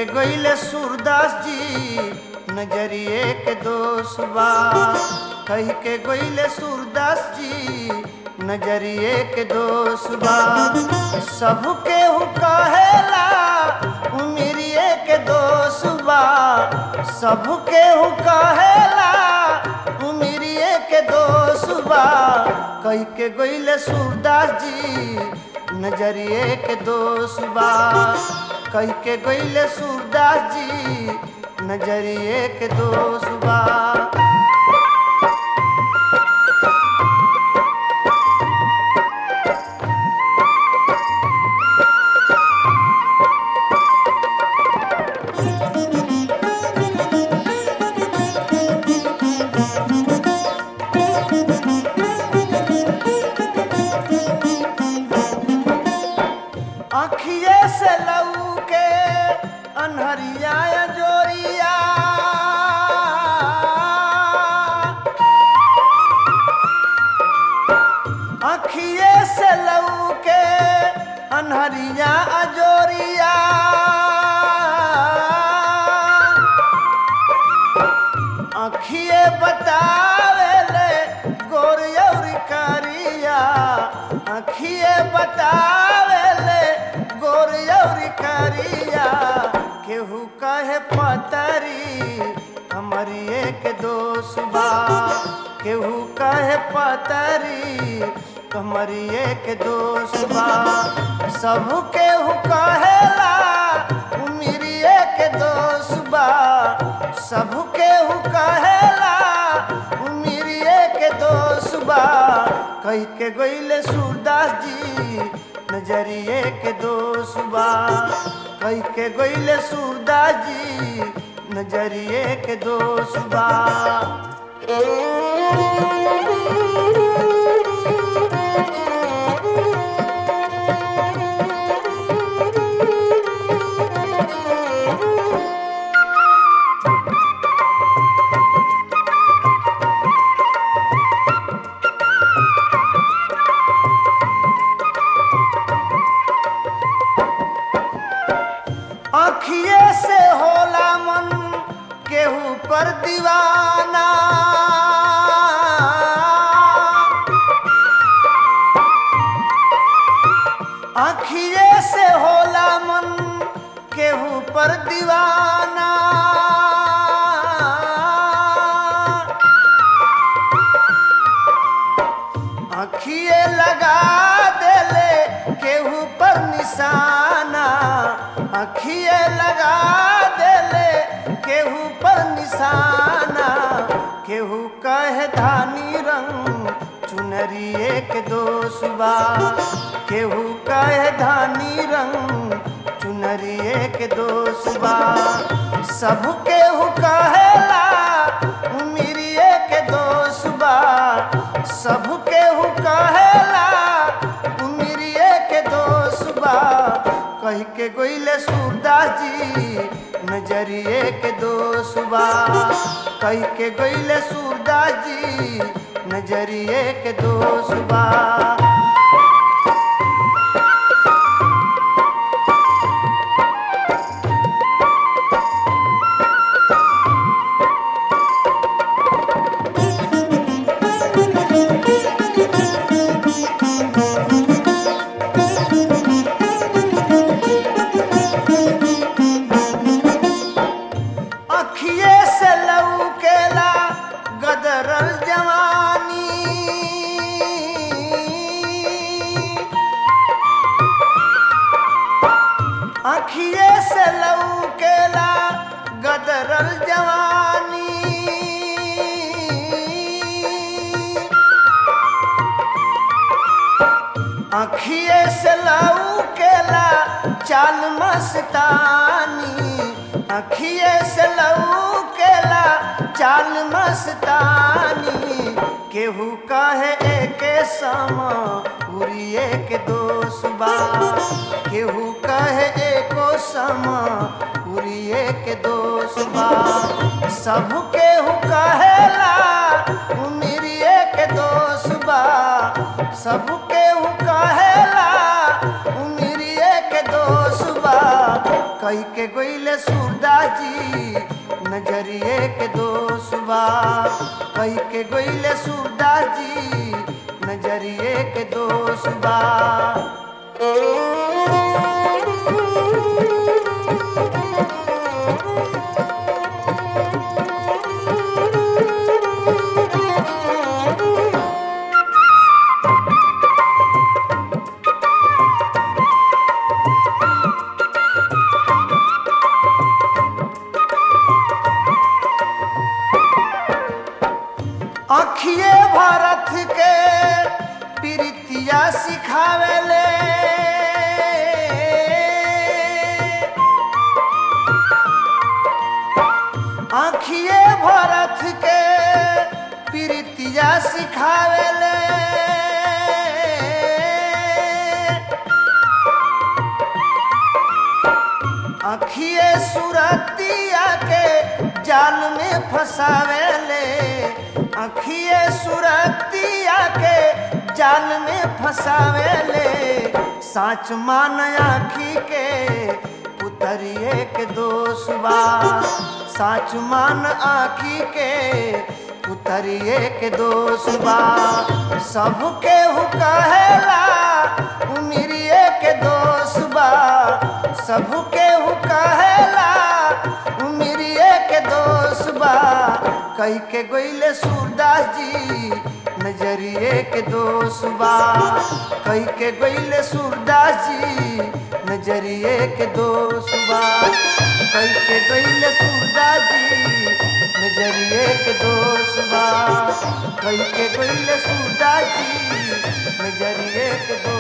गईले सूरदास जी नजरिए के दोष बा कह के गईले सूरदास जी नजरिए के दोष बा सबके हु कहेला उमिरिए के दोष बा सबके हु कहेला उमिरिए के दोष बा कह के गईले सूरदास जी नजरिए के दोष बा कह के गईले सूरदास जी नजरिए के दोष बा अखिए से लऊ के अनहरिया जोरिया अखिए से लऊ के अनहरिया अजोरिया अखिए बतावेले गोरियौरी करिया अखिए बतावेले गोरियौरी करिया केहू कहे पतरी हमारी एक दोष बा केहू कहे पतरी हमारी एक दोष बा सब केहू कहेला उमिरिए के दोष बा सब केहू कहेला उमिरिए के दोष बा कह के गईले सूरदास जी नजरिए के दोष बा कह के गईले सूरदास जी नजरिए के दोष बा अखिए से होला मन केहू पर दीवाना अखिए से होला मन केहू पर दीवाना अखिए लगा देले केहू पर निशाना अखिए लगा देले केहू पर निशाना केहू कहे धानी रंग चुनरिए के दोष बा केहू कहे धानी रंग चुनरिए के दोष बा सब केहू कहेला उमिरिए के दोष बा सब केहू कहेला उमिरिए के दोष बा कह के गोइले सूरदास जी नजरिए के दोष बा कह के गोइले सूरदास जी नजरिए के दोष बा अखिए से लऊ केला गदरल जवानी अखिए से लऊ केला गदरल जवानी अखिए से लऊ केला चाल मस्तानी अखिए से लऊ केला चाल मस्तानी केहू कहे एके समा उरिए के दोष बा केहू कहे एको समा उरिए के दोष बा सब केहू कहेला उमिरिए के दोष बा सब केहू कहेला उमिरिए के दोष बा कई के गोइले सूरदास जी नजरिए के दोष बा कई के गोइले सूरदास जी नजरिए के दोष बा अखिए भारत के प्रीतिया सिखावेले आखिए भारत के प्रीतिया सिखावेले अखिए सुरतिया के जाल में फंसावेले अखिए सुरतिया के जाल में फंसावेले साच मान आखी के उतरिए के दोष बा साच मान आखी के उतरिए के दोष बा सबके हु कहेला उमिरिए के दोष बा सबके हु कहेला उमिरिए के दोष बा कई के गोइले सूरदास जी नजरिए के दोष बा कई के गोइले सूरदास जी नजरिए के दोष बा कई के गोइले सूरदास जी नजरिए के दोष बा कई के गोइले सूरदास जी नजरिए के दोष